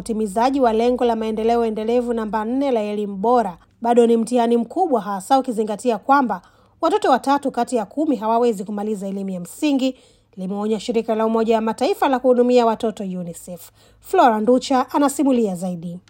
utimizaji wa lengo la maendeleo endelevu namba nne la elimu bora bado ni mtihani mkubwa, hasa ukizingatia kwamba watoto watatu kati ya kumi hawawezi kumaliza elimu ya msingi, limeonya shirika la Umoja wa Mataifa la kuhudumia watoto UNICEF. Flora Nducha anasimulia zaidi.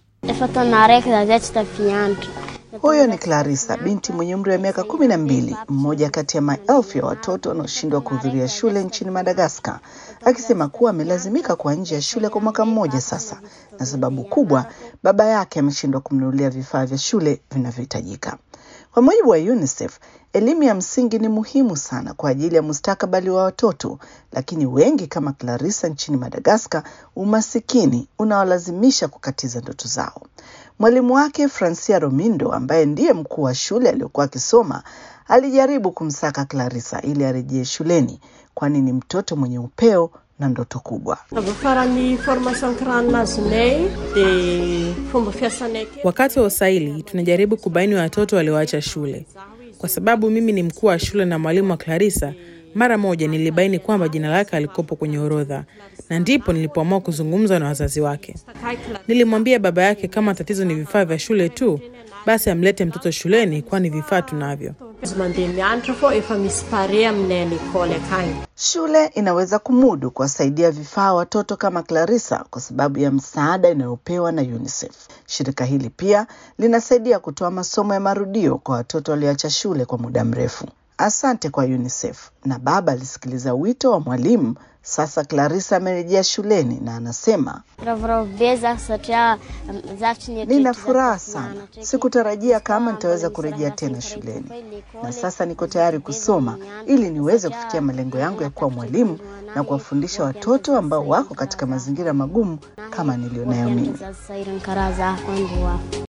Huyo ni Clarissa, binti mwenye umri wa miaka kumi na mbili, mmoja kati ya maelfu ya watoto wanaoshindwa kuhudhuria shule nchini Madagaskar, akisema kuwa amelazimika kuwa nje ya shule kwa mwaka mmoja sasa, na sababu kubwa, baba yake ameshindwa kumnunulia vifaa vya shule vinavyohitajika. Kwa mujibu wa UNICEF, elimu ya msingi ni muhimu sana kwa ajili ya mustakabali wa watoto, lakini wengi kama Clarissa nchini Madagaskar, umasikini unawalazimisha kukatiza ndoto zao. Mwalimu wake Francia Romindo, ambaye ndiye mkuu wa shule aliyokuwa akisoma, alijaribu kumsaka Clarissa ili arejee shuleni, kwani ni mtoto mwenye upeo na ndoto kubwa. Wakati wa usaili tunajaribu kubaini watoto walioacha shule. Kwa sababu mimi ni mkuu wa shule na mwalimu wa Clarissa, mara moja nilibaini kwamba jina lake alikopo kwenye orodha, na ndipo nilipoamua kuzungumza na wazazi wake. Nilimwambia baba yake kama tatizo ni vifaa vya shule tu, basi amlete mtoto shuleni, kwani vifaa tunavyo. Shule inaweza kumudu kuwasaidia vifaa watoto kama Clarissa kwa sababu ya msaada inayopewa na UNICEF. Shirika hili pia linasaidia kutoa masomo ya marudio kwa watoto walioacha shule kwa muda mrefu. Asante kwa UNICEF. Na baba alisikiliza wito wa mwalimu. Sasa Clarissa amerejea shuleni na anasema, nina furaha sana, sikutarajia kama nitaweza kurejea tena shuleni, na sasa niko tayari kusoma ili niweze kufikia malengo yangu ya kuwa mwalimu na kuwafundisha watoto ambao wako katika mazingira magumu kama nilionayo mimi.